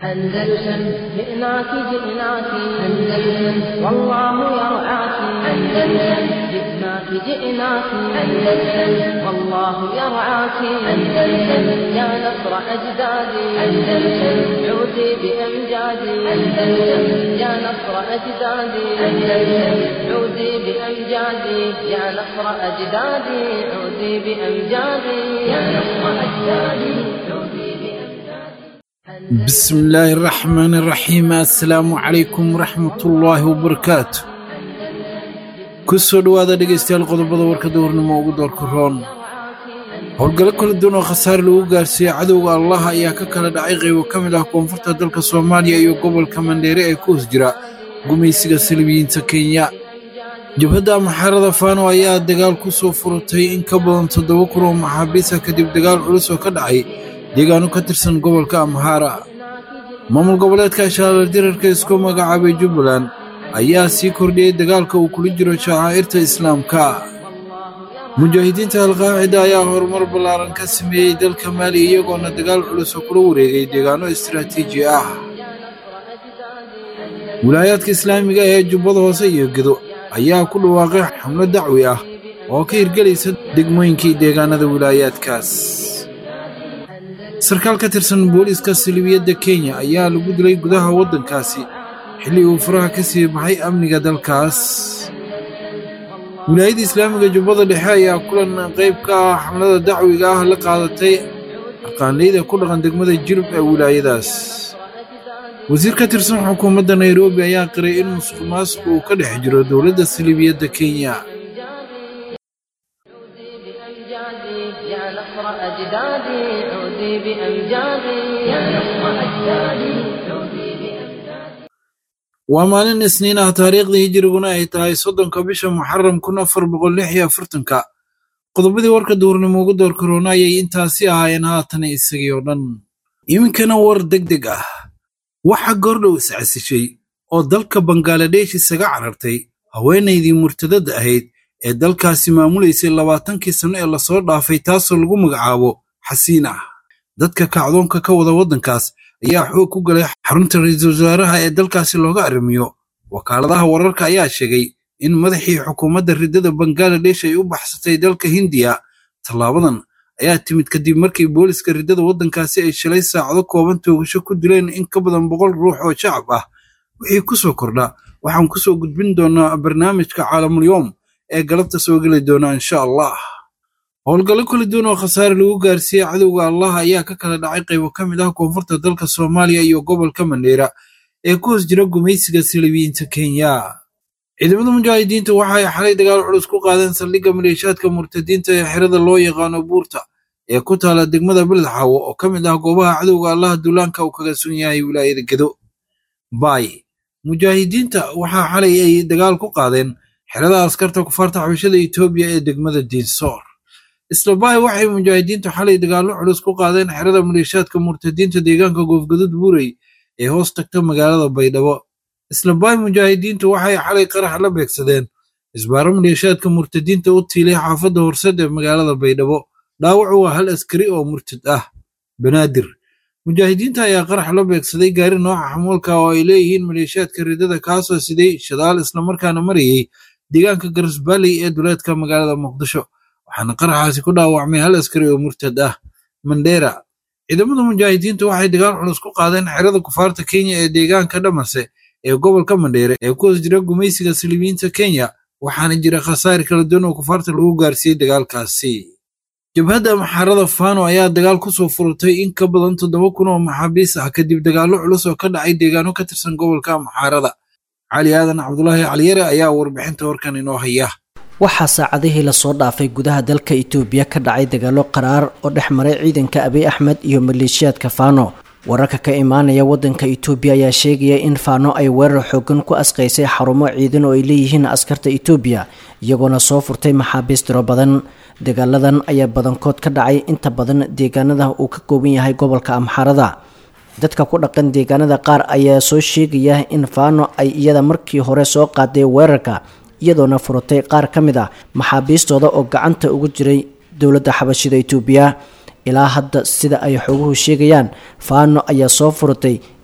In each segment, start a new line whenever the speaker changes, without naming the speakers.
أندلسن جئناك جئناك أندلسن والله يرعاك أندلسن جئناك جئناك أندلسن والله يرعاك أندلسن يا نصر أجدادي أندلسن عودي بأمجادي أندلسن يا نصر أجدادي أندلسن عودي بأمجادي يا نصر أجدادي عودي بأمجادي يا نصر أجدادي عودي بأمجادي
بسم الله الرحمن الرحيم assalaamu calaykum waraxmat ullaahi wabarakaatu ku soo dhowaada dhegaystayaal qodobada warkada hornimo ugu doorka roon howlgallo kala duwan oo khasaare lagu gaarsiiyey cadowga allah ayaa ka kala dhacay qaybo ka mid ah koonfurta dalka soomaaliya iyo gobolka mandheere ee ku hoos jira gumaysiga salibiyiinta kenya jabhadda amaxaarada faano ayaa dagaal ku soo furatay in ka badan toddoba kun oo maxaabiisa kadib dagaal culus oo ka dhacay deegaano ka tirsan gobolka amhaara maamul goboleedka shaalaal dirarka isku magacaabay jubbaland ayaa sii kordhiyey dagaalka uu kula jiro shacaa'irta islaamka mujaahidiinta alqaacida ayaa horumar ballaaran ka sameeyey dalka maali iyagoona dagaal culus oo kula wareegay deegaano istiraatiiji ah wilaayaadka islaamiga ee jubbada hoose iyo gedo ayaa ku dhawaaqay xamlo dacwi ah oo ka hirgelaysa degmooyinkii deegaanada wilaayaadkaas sarkaal ka tirsan booliiska salibiyadda kenya ayaa lagu dilay gudaha waddankaasi xilli uu faraha ka sii baxay amniga dalkaas wilaayadda islaamiga jubbada dhexe ayaa kulan qayb ka ah xamlada dacwiga ah la qaadatay aqaanleyda ku dhaqan degmada jirib ee wilaayadaas wasiir ka tirsan xukuumadda nairobi ayaa qiray in musuq maasuq uu ka dhex jiro dowladda salibiyadda kenya
بأمجادي يا نصر أجدادي عودي بأمجادي يا نصر أجدادي عودي بأمجادي
waa maalin isniin ah taariikhdii hijiriguna ay tahay soddonka bisha muxaram kun afar boqol lix iyo afartanka qodobadii warka duurnimo ugu door karoona ayay intaasi ahaayeen haatan isagii oo dhan iminkana war deg deg ah waxa goordhow iscasishay oo dalka bangaladesh isaga carartay haweenaydii murtadada ahayd ee dalkaasi maamulaysay labaatankii sanno ee lasoo dhaafay taasoo lagu magacaabo xasiin ah dadka kacdoonka ka wada waddankaas ayaa xoog ku galay xarunta ra-iisul wasaaraha ee dalkaasi looga arrimiyo wakaaladaha wararka ayaa sheegay in madaxii xukuumadda riddada bangaladesh ay u baxsatay dalka hindiya tallaabadan ayaa timid kadib markii booliska riddada waddankaasi ay shalay saacado kooban toogasho ku dileen in ka badan boqol ruux oo shacab ah wixii ku soo kordha waxaan ku soo gudbin doonaa barnaamijka caalamulyoom ee galabta soo geli doona insha allah howlgallo kala duwan oo khasaare lagu gaarsiiyey cadowga allah ayaa ka kala dhacay qaybo ka mid ah koonfurta dalka soomaaliya iyo gobolka mandheera ee ku hoos jira gumaysiga salibiyiinta kenya ciidamada mujaahidiinta waxa ay xalay dagaal culus ku qaadeen saldhigga maleeshaadka murtadiinta ee xerada loo yaqaano buurta ee ku taala degmada beledxaawo oo ka mid ah goobaha cadowga allaha duulaanka uu kaga sun yahay wilaayada gedo baay mujaahidiinta waxaa xalay ay dagaal ku qaadeen xerada askarta kufaarta xabashada etoobiya ee degmada diinsoor isla baay waxay mujaahidiintu xalay dagaallo culus ku qaadeen xerada maleeshaadka murtadiinta deegaanka goofgadud buurey ee hoos tagta magaalada baydhabo isla baay mujaahidiintu waxay xalay qarax la beegsadeen isbaaro maleeshaadka murtadiinta u tiilay xaafadda horsed ee magaalada baydhabo dhaawacu waa hal askari oo murtad ah banaadir mujaahidiinta ayaa qarax la beegsaday gaari nooca xamuulka oo ay leeyihiin maleeshaadka riddada kaasoo siday shadaal islamarkaana marayey deegaanka garasbaaley ee duleedka magaalada muqdisho waxaana qaraxaasi ku dhaawacmay hal askari oo murtad ah mandheera ciidamada mujaahidiintu waxay dagaal culus ku qaadeen xerada kufaarta kenya ee deegaanka dhamase ee gobolka mandheere ee ku hoos jira gumaysiga salibiyiinta kenya waxaana jira khasaare kala duwan oo kufaarta lagu gaarsiiyey dagaalkaasi jabhadda maxaarada faano ayaa dagaal ku soo furatay in ka badan toddoba kun oo maxaabiis ah kadib dagaallo culus oo ka dhacay deegaano ka tirsan gobolka maxaarada cali aadan cabdulaahi caliyare ayaa warbixinta warkan inoo haya
waxaa saacadihii lasoo dhaafay gudaha dalka itoobiya ka dhacay dagaallo qaraar oo dhex maray ciidanka abiy axmed iyo maleeshiyaadka faano wararka ka imaanaya wadanka itoobiya ayaa sheegaya in faano ay weerar xoogan ku asqaysay xarumo ciidan oo ay leeyihiin askarta itoobiya iyagoona soo furtay maxaabiis tiro badan dagaaladan ayaa badankood ka dhacay inta badan deegaanada uu ka kooban yahay gobolka amxaarada dadka ku dhaqan deegaanada qaar ayaa soo sheegaya in faano ay iyada markii hore soo qaaday weerarka iyadoona furatay qaar ka mid ah maxaabiistooda oo gacanta ugu jiray dowladda xabashida itoobiya ilaa hadda sida ay xoguhu sheegayaan faano ayaa soo furatay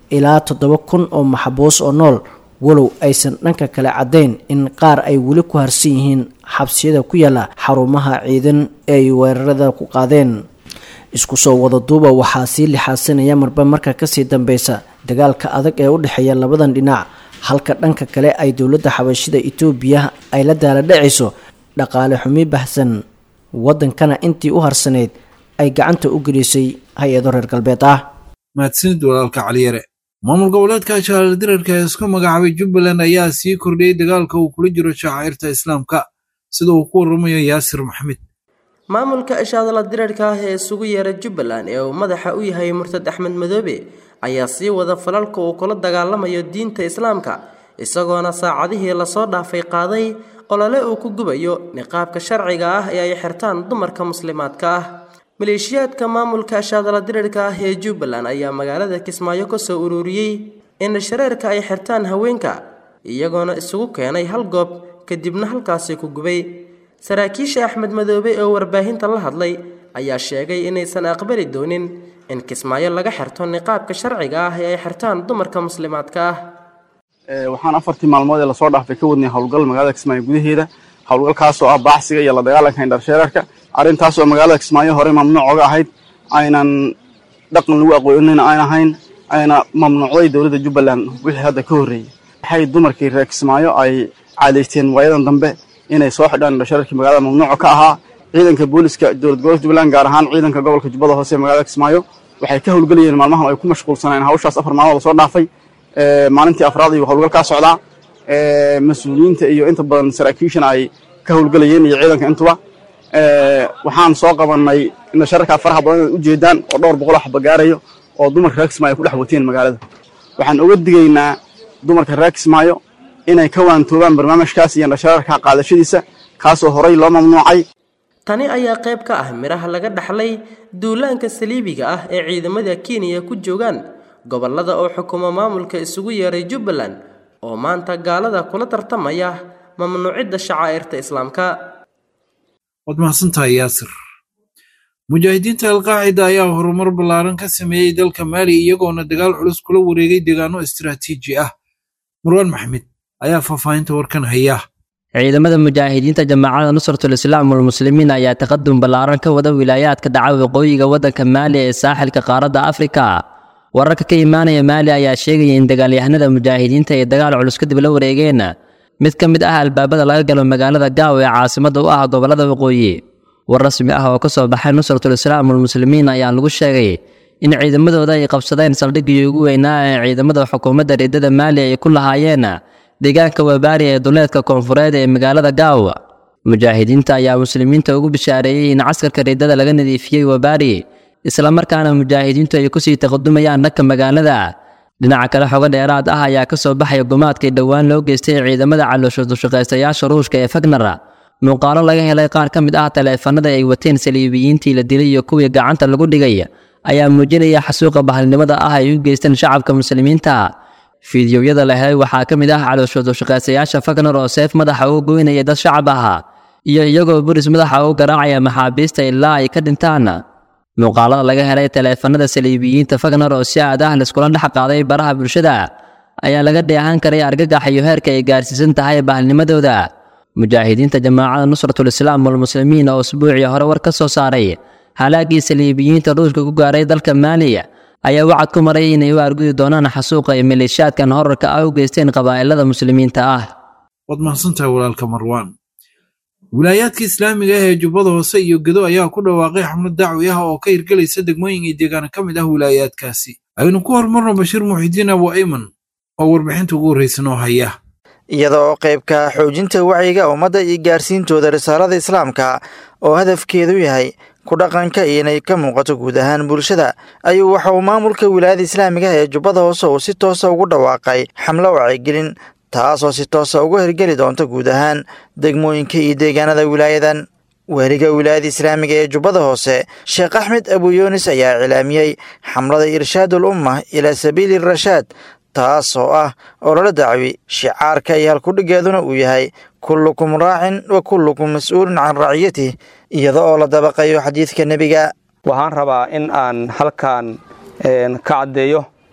ilaa toddoba kun oo maxbuus oo nool walow aysan dhanka kale caddayn in qaar ay weli ku harsan yihiin xabsiyada ku yaala xarumaha ciidan ee ay weerarada ku qaadeen isku soo wada duuba waxaa sii lixaasanaya marba marka kasii dambeysa dagaalka adag ee u dhexeeya labadan dhinac halka dhanka kale ay dowladda xabashida itoobiya ay la daaladhacayso dhaqaale xumi bahsan waddankana intii u harsaneyd ay gacanta u gelisay hay-ado reer galbeed ah
mahadsanid walaalka caliyare maamul goboleedka jaaldirarka ee isku magacaabay jubbaland ayaa sii kordhiyey dagaalka uu kula jiro shacairta islaamka sida uu ku waramayo yaasir maxamed
maamulka ishaadala dirarka ah ee isugu yeera jubbaland ee uu madaxa u yahay murtad axmed madoobe ayaa sii wada falalka uu kula dagaalamayo diinta islaamka isagoona saacadihii lasoo dhaafay qaaday olole uu ku gubayo niqaabka sharciga ah ee ay xirtaan dumarka muslimaadka ah maleeshiyaadka maamulka ashaadala dirarka ah ee jubbaland ayaa magaalada kismaayo ka soo ururiyey in shareerka ay xirtaan haweenka iyagoona isugu keenay hal goob kadibna halkaasi ku gubay saraakiisha axmed madoobe oo warbaahinta la hadlay ayaa sheegay inaysan aqbali doonin in kismaayo laga xirto niqaabka sharciga ah ee ay xirtaan dumarka muslimaadka ah
waxaan afartii maalmood ee lasoo dhaafay ka wadnay howlgal magaalada kismaayo gudaheeda howlgalkaasoo ah baaxsiga iyo la dagaalanka indharsheerarka arrintaasoo magaalada kismaayo hore mamnuuc oga ahayd aynan dhaqan lagu aqoonina aan ahayn ayna mamnuucday dowladda jubbaland wixii hadda ka horreeyey waxay dumarkii reer kismaayo ay caadaysteen waayadan dambe inay soo xidhaan indhasheerarkii magaalada mamnuuca ka ahaa ciidanka booliska dowlad gobolka jubbaland gaar ahaan ciidanka gobolka jubbada hoose ee magaalada kismaayo waxay ka howlgelayeen maalmahan ay ku mashquulsanayeen hawshaas afar maalmood lasoo dhaafay maalintii afraad ayuu howlgal kaa socdaa mas-uuliyiinta iyo inta badan saraakiishana ay ka howlgelayeen iyo ciidanka intuba waxaan soo qabanay indhashararkaa faraha badan inaad ujeedaan oo dhowr boqol xaba gaarayo oo dumarka reer kismaayo ku dhex wateen magaalada waxaan uga digaynaa dumarka reer kismaayo inay ka waantoobaan barnaamijkaas iyo indhashararka qaadashadiisa kaasoo horay loo mamnuucay
tani ayaa qayb ka ah midhaha laga dhaxlay duulaanka saliibiga ah ee ciidamada kenya ku joogaan gobollada oo xukuma maamulka isugu yeeray jubbaland oo maanta gaalada kula tartamaya mamnuucidda shacaa'irta islaamka
waad mahadsantahay yaasir mujaahidiinta alqaacida ayaa horumar ballaaran ka sameeyey dalka maali iyagoona dagaal culus kula wareegay deegaano istiraatiiji ah marwaan maxmed ayaa faahfaahinta warkan haya
ciidamada mujaahidiinta jamaacada nusratul islaam walmuslimiin ayaa taqadum ballaaran ka wada wilaayaadka dhaca waqooyiga waddanka maali ee saaxilka qaaradda afrika wararka ka imaanaya maali ayaa sheegaya in dagaalyahanada mujaahidiinta ay dagaal culus kadib la wareegeen mid ka mid ah albaabada laga galo magaalada gaaw ee caasimadda u ah gobollada waqooyi war rasmi ah oo ka soo baxay nusratul islaam walmuslimiin ayaa lagu sheegay in ciidamadooda ay qabsadeen saldhiggii ugu weynaa ee ciidamada xukuumadda riddada maali ay ku lahaayeen deegaanka wabaari ee duleedka koonfureed ee magaalada gaaw mujaahidiinta ayaa muslimiinta ugu bishaareeyey in caskarka riddada laga nadiifiyey wabaari islamarkaana mujaahidiintu ay kusii taqadumayaan dhanka magaalada dhinaca kale xogo dheeraad ah ayaa ka soo baxaya gumaadkii dhowaan loo geystay ciidamada calooshadushaqaystayaasha ruushka ee fagner muuqaalo laga helay qaar ka mid ah taleefanada ay wateen saliibiyiintii la dilay iyo kuwii gacanta lagu dhigay ayaa muujinaya xasuuqa bahalnimada ah ay u geysteen shacabka muslimiinta fiidiyowyada la helay waxaa ka mid ah calooshadushaqaystayaasha fagner oo seef madaxa uga goynaya dad shacab ah iyo iyagoo buris madaxa ugu garaacaya maxaabiista ilaa ay ka dhintaan muuqaalada laga helay taleefanada saliibiyiinta fagner oo si aad ah laiskula dhex qaaday baraha bulshada ayaa laga dheehan karay argagax iyo heerka ay gaarsiisan tahay bahalnimadooda mujaahidiinta jamaacada nusratul islaam walmuslimiin oo usbuucii hore war ka soo saaray halaagii saliibiyiinta ruushka ku gaaray dalka maaliya ayaa wacad ku maray inay u argudi doonaan xasuuqa ay maleeshiyaadkan horarka ah u geysteen qabaa'ilada muslimiinta ah
waad mahadsantahay walaalka marwaan wilaayaadka islaamiga ah ee jubbada hoose iyo gedo ayaa ku dhawaaqay xamlad dacwi ah oo ka hirgelaysa degmooyin iyo deegaana ka mid ah wilaayaadkaasi aynu ku horumarno bashiir muxidiin abu ayman oo warbixinta ugu horraysa noo haya
iyada oo qaybka xoojinta wacyiga ummadda iyo gaarsiintooda risaalada islaamka oo hadafkeedu yahay ku dhaqanka iyo inay ka muuqato guud ahaan bulshada ayuu waxa uu maamulka wilaayada islaamiga ah ee jubbada hoose uu si toosa ugu dhawaaqay xamlo wacyigelin taasoo si toosa uga hirgeli doonta guud ahaan degmooyinka iyo deegaanada wilaayadan weheliga wilaayada islaamiga ee jubbada hoose sheekh axmed abuyunis ayaa cilaamiyey xamlada irshaadul umma ilaa sabiili rashaad taas oo ah ololo dacwi shicaarka iyo halkudhigeeduna uu yahay kullukum raacin wa kullukum mas-uulun can raciyatih iyada oo la dabaqayo xadiidka nebiga
waxaan rabaa in aan halkan ka caddeeyo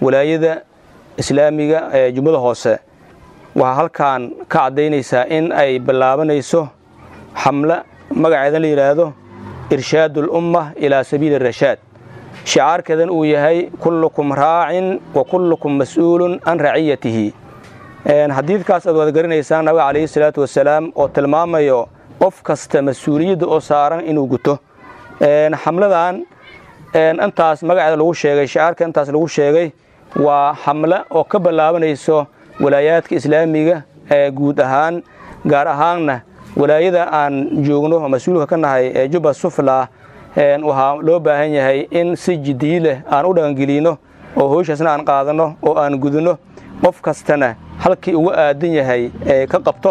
walaayada islaamiga ee jubbada hoose waxaa halkan ka caddaynaysaa in ay ballaabanayso xamle magaceedan la yidhaahdo irshaad ulumma ilaa sabiili rashaad shicaarkeedan uu yahay kullukum raacin wa kullukum mas'uulun can raciyatihi xadiidkaas aad wada garanaysaan nabiga calayhi salaatu wasalaam oo tilmaamayo qof kasta mas-uuliyadda oo saaran inuu guto xamladan intaas magaceeda lagu sheegay shicaarka intaas lagu sheegay waa xamle oo ka ballaabanayso walaayaadka islaamiga ee guud ahaan gaar ahaanna walaayada aan joogno oo mas-uulka ka nahay ee jubba sufla waxaa loo baahan yahay in si jiddiyi leh aan u dhaqangelino oo howshaasna aan qaadanno oo aan gudinno qof kastana halkii uga aadan yahay ee ka qabto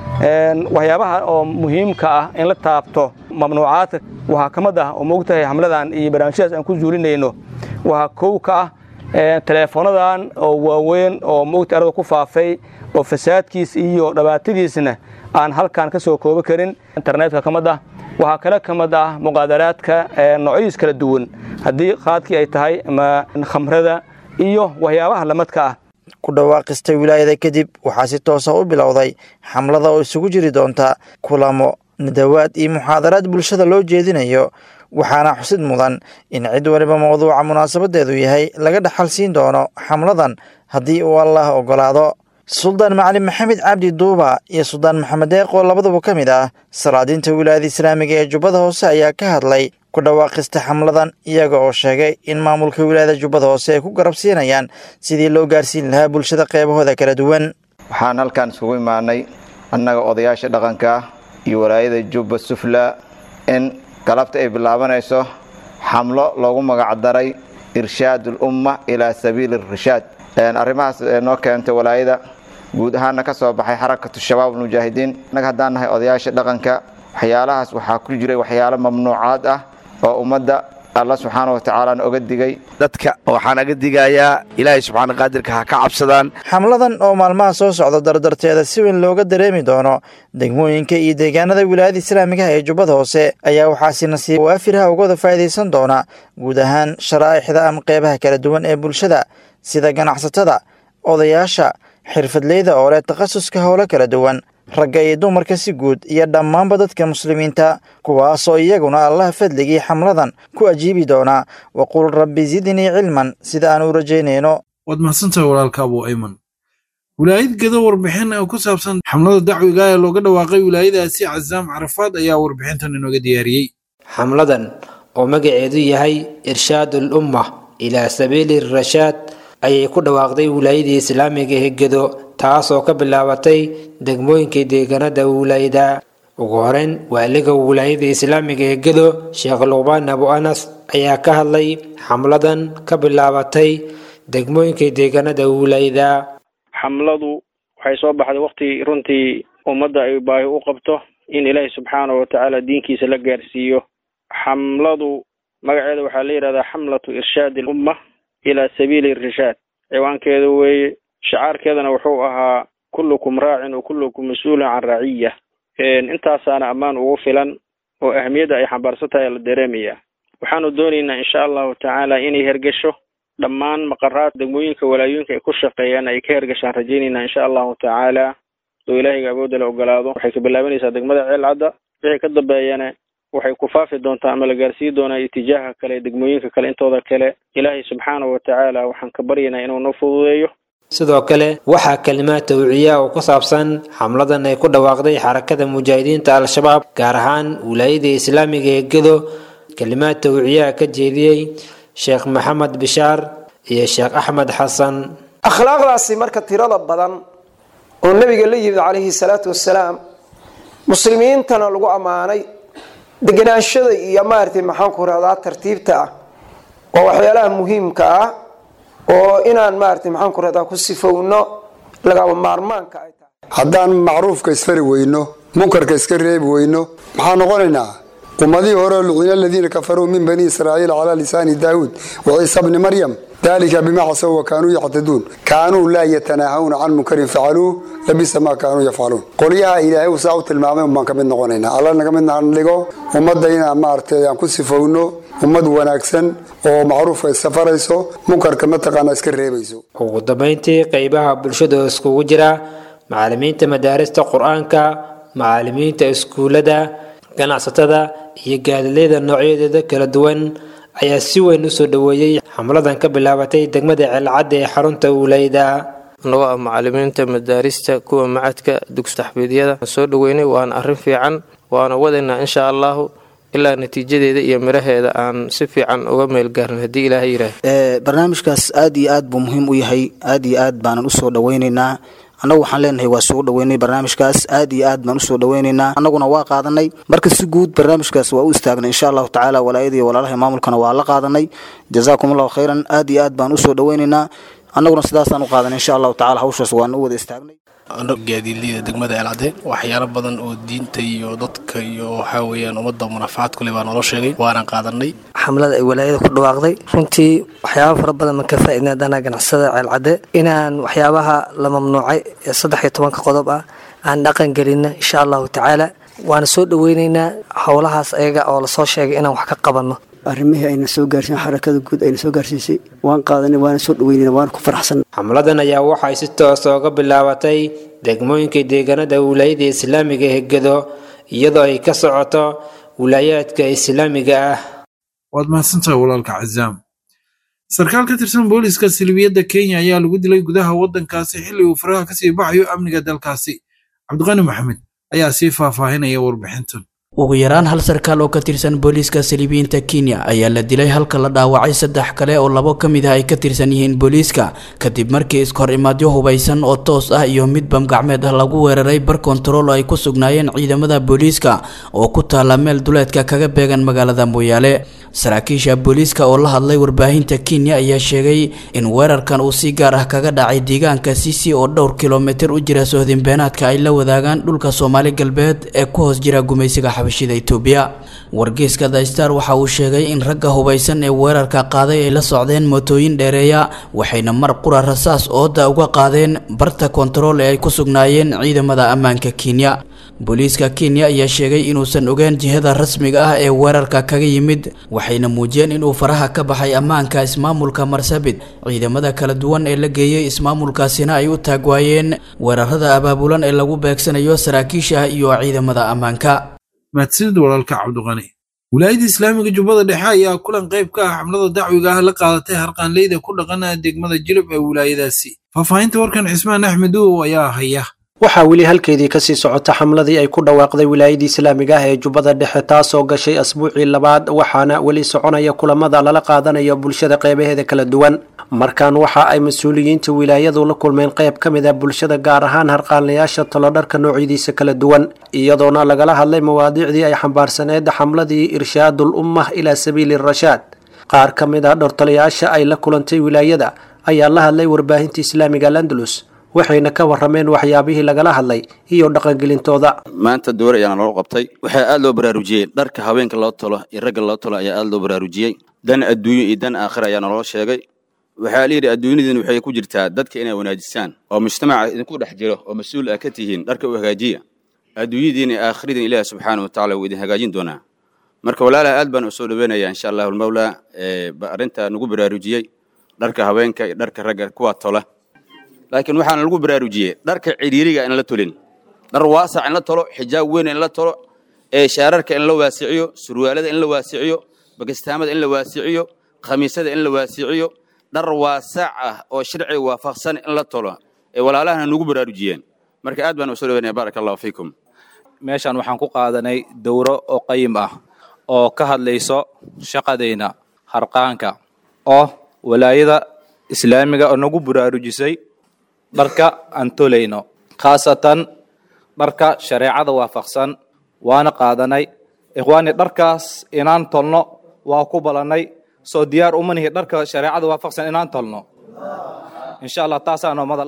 waxyaabaha oo muhiimka ah in la taabto mamnuucaadka waxaa ka mid ah oo moogtahay xamladan iyo barnaamijyadaas aan ku zuulinayno waxaa kow ka ah teleefonadan oo waaweyn oo moogta arada ku faafay oo fasaadkiis iyo dhibaatadiisna aan halkan ka soo koobi karin internetka ka mid ah waxaa kale ka mid ah muqaadaraadka noocyadiis kala duwan haddii qaadkii ay tahay ama khamrada iyo waxyaabaha lamadka ah
ku dhawaaqista wilaayada kadib waxaa si toosa u bilowday xamlada oo isugu jiri doonta kulamo nadawaad iyo muxaadaraad bulshada loo jeedinayo waxaana xusid mudan in cid waliba mawduuca munaasabadeedu yahay laga dhaxal siin doono xamladan haddii uu allah ogolaado suldaan macalin maxamed cabdi duuba iyo suldaan maxamed deeqoo labaduba ka mid ah salaadiinta wilaayada islaamiga ee jubbada hoose ayaa ka hadlay ku dhawaaqista xamladan iyaga oo sheegay in maamulka wilaayada jubbada hoose ay ku garabsiinayaan sidii loo gaarsiin lahaa bulshada qeybahooda kala duwan
waxaan halkan isugu imaanay annaga odayaasha dhaqanka iyo walaayada jubba sufla in galabta ay bilaabanayso xamlo loogu magacdaray irshaad ulumma ilaa sabiili irshaad arrimahaas noo keentay walaayada guud ahaanna ka soo baxay xarakatu shabaab almujaahidiin annaga haddaan nahay odayaasha dhaqanka waxyaalahaas waxaa ku jiray waxyaalo mamnuucaad ah oo ummadda alla subxaana wa tacaalaana oga digay
dadka waxaan aga digayaa ilaahay subxaana qaadirka ha ka cabsadaan
xamladan oo maalmaha soo socda dardarteeda si weyn looga dareemi doono degmooyinka iyo deegaanada wilaayada islaamiga ee jubbada hoose ayaa waxaasi nasiib waafirha ugada faa'iidaysan doona guud ahaan sharaa'ixda ama qeybaha kala duwan ee bulshada sida ganacsatada odayaasha xirfadleyda oo leh takhasuska howlo kala duwan ragga iyo dumarka si guud iyo dhammaanba dadka muslimiinta kuwaasoo iyaguna allaha fadligii xamladan ku ajiibi doonaa waqul rabbi zidnii cilman sida aan u rajaynayno
waad mahadsantahay walaalka abuu ayman wilaayad gedo warbixin oo ku saabsan xamlada dacwiga ee looga dhawaaqay wilaayadaasi casaam carafaad ayaa warbixintan inooga diyaariyey
xamladan oo magaceedu yahay irshaadul umma ilaa sabiili rashaad ayay ku dhawaaqday wilaayadii islaamiga ee gedo taasoo ka bilaabatay degmooyinkii deegaanada wilaayada ugu horeyn waaliga wilaayada islaamiga ee gedo sheekh luqbaan abu anas ayaa ka hadlay xamladan ka bilaabatay degmooyinkii deegaanada wilaayada
xamladu waxay soo baxday waqti runtii ummadda ay baahi u qabto in ilaahi subxaana wa tacaala diinkiisa la gaarsiiyo xamladu magaceeda waxaa la yidhahdaa xamlatu irshaadi alumma ilaa sabiili irshaad ciwaankeeda weeye shacaarkeedana wuxuu ahaa kullukum raacin wa kullukum mas-uulun can raciya intaasaana ammaan ugu filan oo ahmiyadda ay xambaarsan tahay la dareemaya waxaanu doonaynaa insha allahu tacaala inay hergesho dhammaan maqaraad degmooyinka walaayooyinka ay ku shaqeeyaan ay ka hergashaan rajaynaynaa insha allahu tacaala oo ilaahayga awoodda la ogolaado waxay ka bilaabanaysaa degmada ceelcadda wixii ka dambeeyana waxay ku faafi doontaa ama la gaarsiin doonaa itijaaha kale degmooyinka kale intooda kale ilaahay subxaanahu wa tacaala waxaan ka baryaynaa inuu noo fududeeyo
sidoo kale waxaa kalimaad tawciya oo ku saabsan xamladan ay ku dhawaaqday xarakada mujaahidiinta al-shabaab gaar ahaan wilaayada islaamiga ee gedo kalimaad tawciyaha ka jeediyey sheekh maxamed bishaar iyo sheekh axmed xasan
akhlaaqdaasi marka tirada badan oo nebiga la yimid calayhi salaatu wasalaam muslimiintana lagu ammaanay deganaanshada iyo maaragtay maxaan ku rahdaa tartiibta ah waa waxyaalaha muhiimka ah oo inaan maaragtay maxaan ku rahdaa ku sifowno lagaba maarmaanka ay tahay
haddaan macruufka isfari weyno munkarka iska reebi weyno maxaa noqonaynaa ummadihii hore lucina aladiina kafaruu min bani israa'iil calaa lisaani daawuud wa ciisa bni maryam dalika bima casaw wa kaanuu yactaduun kaanuu laa yatanaahawna can munkarin facaluuh labisa maa kaanuu yafcaluun qolyaha ilaahay uu saa u tilmaamay un baan ka mid noqonaynaa alla naga mid dhigo ummadda inaan maaragtay aan ku sifowno ummad wanaagsan oo macruufka iska farayso munkarka mataqaana iska reebayso
ugu dambayntii qeybaha bulshada oo iskugu jira macallimiinta madaarista qur-aanka macallimiinta iskuullada ganacsatada iyo gaadilayda noocyadeeda kala duwan ayaa si weyn u soo dhoweeyey xamladan ka bilaabatay degmada ceelcadda ee xarunta uuleyda
anagoo ah macallimiinta madaarista kuwa macadka dugsi taxfiidyada soo dhoweynay waana arrin fiican waana wadaynaa insha allahu ilaa natiijadeeda iyo miraheeda aan si fiican uga meel gaarin haddii ilaahay yidhaah
barnaamijkaas aad iyo aad buu muhiim u yahay aad iyo aad baanan usoo dhoweynaynaa annagu waxaan leenahay waa soo dhoweynay barnaamijkaas aad iyo aad baan usoo dhoweynaynaa annaguna waa qaadanay marka si guud barnaamijkaas waa u istaagnay insha allahu tacaala walaayada iyo walaalaha maamulkana waa la qaadanay jazaakum allahu khayran aad iyo aad baan usoo dhoweynaynaa annaguna sidaasaan u qaadanay insha allahu tacala hawshaas waan u wada istaagnay
gaadiidleyda degmada eelcade waxyaalo badan oo diinta iyo dadka iyo waxaa weeyaan ummadda munafacaad kule baa naloo sheegay waana qaadanay
xamlada ay walaayada ku dhawaaqday runtii waxyaaba fara badan ma ka faaidna dana ganacsada ceelcadde inaan waxyaabaha la mamnuucay ee saddex iyo tobanka qodob ah aan dhaqan gelina insha allahu tacaala waana soo dhoweyneynaa howlahaas ayaga oo lasoo sheegay inaan wax ka qabanno
arrimihii ayna soo gaarsiin xarakada guud ayna soo gaarsiisay waan qaadanay waana soo dhaweynayna waana ku faraxsan
xamladan ayaa waxay si toosa uga bilaabatay degmooyinka deegaanada wilaayada islaamiga ee gedo iyadoo ay ka socoto wilaayaadka islaamiga ah
waad mahadsantahay walaalka cazaam sarkaal ka tirsan booliska silibiyadda kenya ayaa lagu dilay gudaha waddankaasi xilli uu faraha kasii baxayo amniga dalkaasi cabdiqani maxamed ayaa sii faahfaahinaya warbixintan
ugu yaraan hal sarkaal oo ka tirsan booliiska saliibiyiinta kenya ayaa la dilay halka la dhaawacay saddex kale oo labo ka mid ah ay ka tirsan yihiin booliiska kadib markii iskahor imaadyo hubaysan oo toos ah iyo mid bamgacmeed ah lagu weeraray bar kontarool oo ay ku sugnaayeen ciidamada booliiska oo ku taala meel duleedka kaga beegan magaalada mooyaale saraakiisha booliiska oo la hadlay warbaahinta kenya ayaa sheegay in weerarkan uu si gaar ah kaga dhacay deegaanka sisi oo dhowr kilomitir u jira sohdinbeenaadka ay la wadaagaan dhulka soomaali galbeed ee ku hoos jira gumaysiga xabashida itoobiya wargeyska the star waxa uu sheegay in ragga hubaysan ee weerarka qaaday ay la socdeen mootooyin dheereeya waxayna mar qura rasaas ooda uga qaadeen barta kontarool ee ay ku sugnaayeen ciidamada ammaanka kenya booliiska kenya ayaa sheegay inuusan ogeen jihada rasmiga ah ee weerarka kaga yimid waxayna muujiyeen inuu faraha ka baxay ammaanka ismaamulka marsabit ciidamada kala duwan ee la geeyey ismaamulkaasina ay u taagwaayeen weerarada abaabulan ee lagu beegsanayo saraakiisha iyo ciidamada ammaanka
mahadsanid walaalka cabdiqani wilaayadda islaamiga jubbada dhexe ayaa kulan qayb ka ah xamlada dacwiga ah la qaadatay harqaanleyda ku dhaqana degmada jilib ee wilaayadaasi faahfaahinta warkan cismaan axmed uow ayaa haya
waxaa weli halkeedii kasii socota xamladii ay ku dhawaaqday wilaayadii islaamiga ah ee jubbada dhexe taasoo gashay asbuucii labaad waxaana weli soconaya kulamada lala qaadanayo bulshada qeybaheeda kala duwan markan waxa ay mas-uuliyiinta wilaayadu la kulmeen qayb ka mid ah bulshada gaar ahaan harqaanlayaasha talodharka noocyadiisa kala duwan iyadoona lagala hadlay mawaadiicdii ay xambaarsaneed xamladii irshaadul ummah ilaa sabiili rashaad qaar ka mid ah dhortalayaasha ay la kulantay wilaayada ayaa la hadlay warbaahinta islaamiga landalus waxayna ka warameen waxyaabihii lagala hadlay iyo dhaqangelintooda
maanta door ayaana loo qabtay waxaa aad loo baraarujiyey dharka haweenka loo tolo iyo ragga loo tolo ayaa aad loo baraarujiyey dan adduunyo iyo dan aakhira ayaa naloo sheegay waxaa layidhi adduunyadiin waxay ku jirtaa dadka inay wanaajisaan oo mujtamaca idinku dhex jiro oo mas-uul ah ka tihiin dharka u hagaajiya adduunyadiin iyo aakhiradiin ilaahi subxaana wa tacala wuu idin hagaajin doonaa marka walaalaha aad baan u soo dhaweynayaa insha allahu almawlaa arrinta nagu baraarujiyey dharka haweenka iyo dharka ragga kuwaa tola laakiin waxaana lagu baraarujiyey dharka cidhiiriga in la tolin dhar waasac in la tolo xijaab weyn in la tolo ee shaararka in la waasiciyo surwaalada in la waasiciyo bakistaamada in la waasiciyo khamiisada in la waasiciyo dhar waasac ah oo sharciga waafaqsan in la tolo ee walaalahana nagu baraarujiyeen marka aad baan u soo dhaweynaya baaraka allahu fiikum
meeshan waxaan ku qaadanay dowro oo qayim ah oo ka hadlayso shaqadayna harqaanka oo walaayada islaamiga oo nagu baraarujisay dharka aan tolayno khaasatan dharka shareecada waafaqsan waana qaadanay ikhwaani dharkaas inaan tolno waa ku balannay soo diyaar uma nihi dharka shareecada waafaqsan inaan tolno insha allah taasaa noo madal ah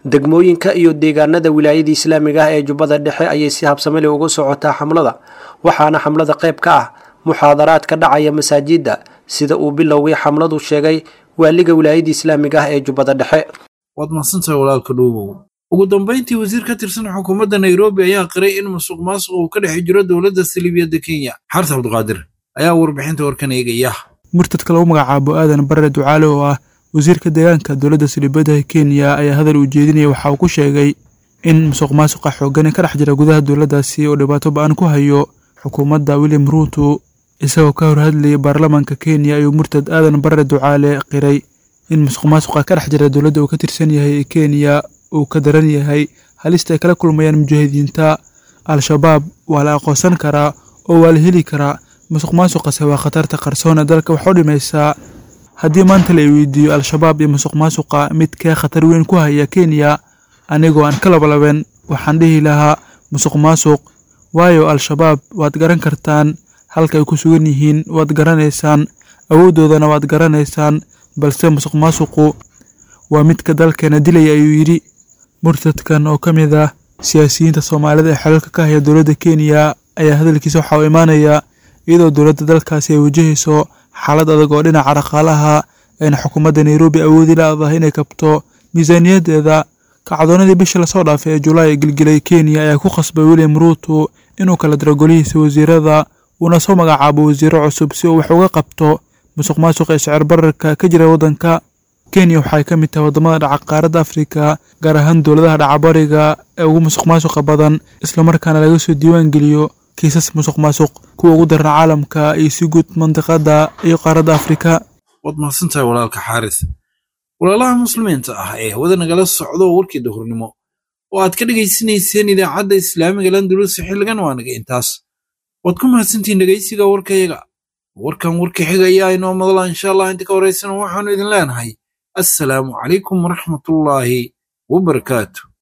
degmooyinka iyo deegaanada wilaayada islaamiga ah ee jubbada dhexe ayay si habsameli ugu socotaa xamlada waxaana xamlada qayb ka ah muxaadaraad ka dhacaya masaajidda sida uu bilowgii xamladu sheegay waaliga wilaayada islaamiga ah ee jubbada dhexe
waad mahadsantahay walaalka dhuubow ugu dambayntii wasiir ka tirsan xukuumadda nairobi ayaa qiray in musuq maasuq uu ka dhex jiro dowladda saliibiyadda kenya xarta cabdiqaadir ayaa warbixinta warkan eegaya
murtadka lagu magacaabo aadan barre ducaale oo ah wasiirka deegaanka dowladda saliibadaha kenya ayaa hadal uu jeedinaya waxa uu ku sheegay in musuq maasuqa xoogani ka dhex jira gudaha dowladdaasi oo dhibaato ba-an ku hayo xukuumadda william ruuto isagoo ka hor hadlayay baarlamaanka kenya ayuu murtad aadan barre ducaale qiray in musuq maasuqa ka dhex jira dowladda uu ka tirsan yahay ee kenya uu ka daran yahay halista ay kala kulmayaan mujaahidiinta al-shabaab waa la aqoonsan karaa oo waa la heli karaa musuq maasuqase waa khatarta qarsoon ee dalka wax u dhimaysaa haddii maanta la weydiiyo al-shabaab iyo musuq maasuqa midkee khatar weyn ku haya kenya anigoo aan ka labalaben waxaan dhihi lahaa musuq maasuq waayo al-shabaab waad garan kartaan halka ay ku sugan yihiin waad garanaysaan awooddoodana waad garanaysaan balse musuq maasuqu waa midka dalkeena dilaya ayuu yidhi murtadkan oo ka mid ah siyaasiyiinta soomaalida ee xelalka ka haya dowladda kenya ayaa hadalkiisa waxa uu imaanayaa iyadoo dowladda dalkaasi ay wajahayso xaalad adag oo dhinaca dhaqaalaha ayna xukuumadda nairobi awoodi la-dahay inay kabto miisaaniyaddeeda kacdoonadii bishii lasoo dhaafay ee julaay ee gilgilay kenya ayaa ku khasbay william ruuto inuu kala diro golihiisa wasiirada uuna soo magacaabo wasiiro cusub si uu wax uga qabto musuq maasuq ee sicir bararka ka jira waddanka kenya waxay ka mid tahay waddamada dhaca qaaradda afrika gaar ahaan dowladaha dhacabariga ee ugu musuq maasuqa badan islamarkaana laga soo diiwaan geliyo kiisas musuq maasuq kuwa ugu daran caalamka iyo si guud mandiqada iyo qaaradda afrika
waad mahadsantahay walaalka xaaris walaalaha muslimiinta ah ee hawada nagala socdo warkii dahurnimo oo aad ka dhegaysanayseen idaacadda islaamiga landulus xilligan waa naga intaas waad ku mahadsantihiin dhegaysiga warkayaga warkan warka xiga ayaa inoo madala insha allah inta ka horaysana waxaanu idin leenahay assalaamu calaykum waraxmatullaahi wabarakaatu